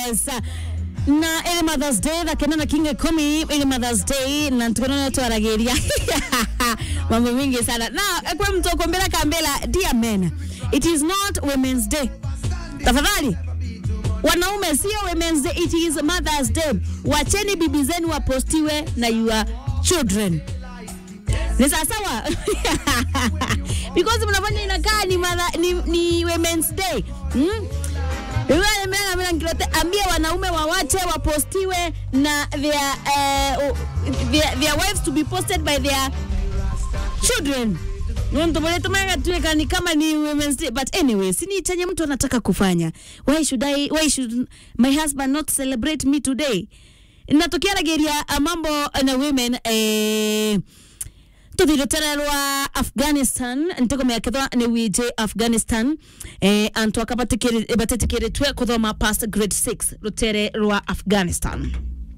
yes na ili mothers day thakena na kinga kumi ili mothers day na tukonana twaragiria mambo mingi sana na kwa mtu akombela kambela dear men it is not women's day tafadhali wanaume sio women's day it is mothers day wacheni bibi zenu wapostiwe na your children ni sawasawa because mnafanya inakaa ni, mother, ni, ni women's day hmm? ambia wanaume wawache wapostiwe na their, uh, their, their wives to be posted by their children ntomboletomagatueka ni kama ni women's day but anyway sini chenye mtu anataka kufanya why should I, why should my husband not celebrate me today natokea rageria mambo na women eh, tuthire rwa afghanistan ntikomekethwa nä wije afghanistan eh, antu aka batetikiritwe kuthoma past grade 6 rutere rwa afghanistan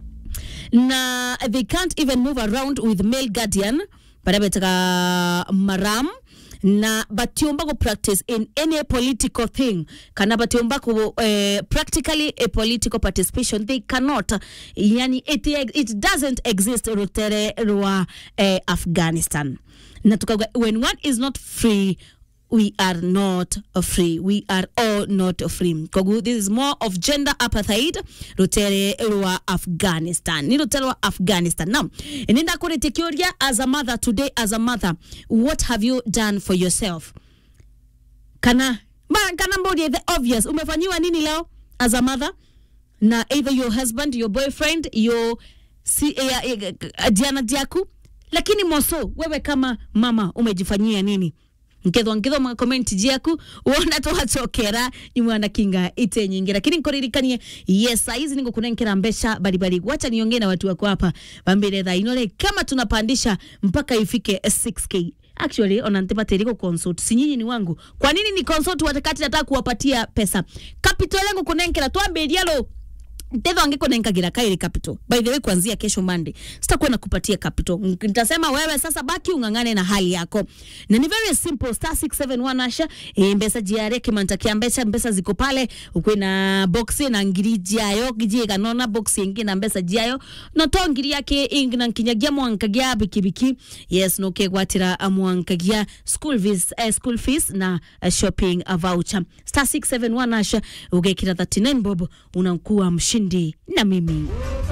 na they can't even move around with male guardian baria betaga maram na batiumba ku practice in any political thing kana batiumba ku uh, practically a political participation they cannot yani it, it doesn't exist rutere rwa uh, afghanistan na tukaga when one is not free we are not free we are all not free kogu this is more of gender apartheid rutere rwa afghanistan ni rutere rwa afghanistan now ninda kuritikiuria as a mother today as a mother what have you done for yourself kana ma, kana mbodi the obvious umefanyiwa nini leo as a mother na either your husband your boyfriend your si, eh, eh, diana diaku lakini moso wewe kama mama umejifanyia nini nkethwa nkithoma comment jiaku wona twacokera ni mwana kinga ite nyingi lakini nkuririkanie yes saizi ningo kunenkera mbesha baribari wacha niongee na watu wako hapa bambire tha inole kama tunapandisha mpaka ifike 6k actually ona ntibatiri ku consult si nyinyi ni wangu kwa nini ni consult watakati nataka kuwapatia pesa capital yangu kunenkera twambiria lo Ndetho angeko nenkagira kairi capital. By the way kuanzia kesho Monday. Sitakuwa nakupatia capital. Nitasema wewe sasa baki ungangane na hali yako. Na ni very simple star 671 asha e, mbesa jiare kimanta kia mbesa mbesa ziko pale ukwe na box na ngiri jiayo gijie kanona box ingi na mbesa jiayo no to ngiri yake ingi na kinyagia mwankagia bikibiki yes no ke gwatira mwankagia school fees eh, school fees na uh, shopping uh, voucher star 671 asha ugekira 39 bob unakuwa mshindi na mimi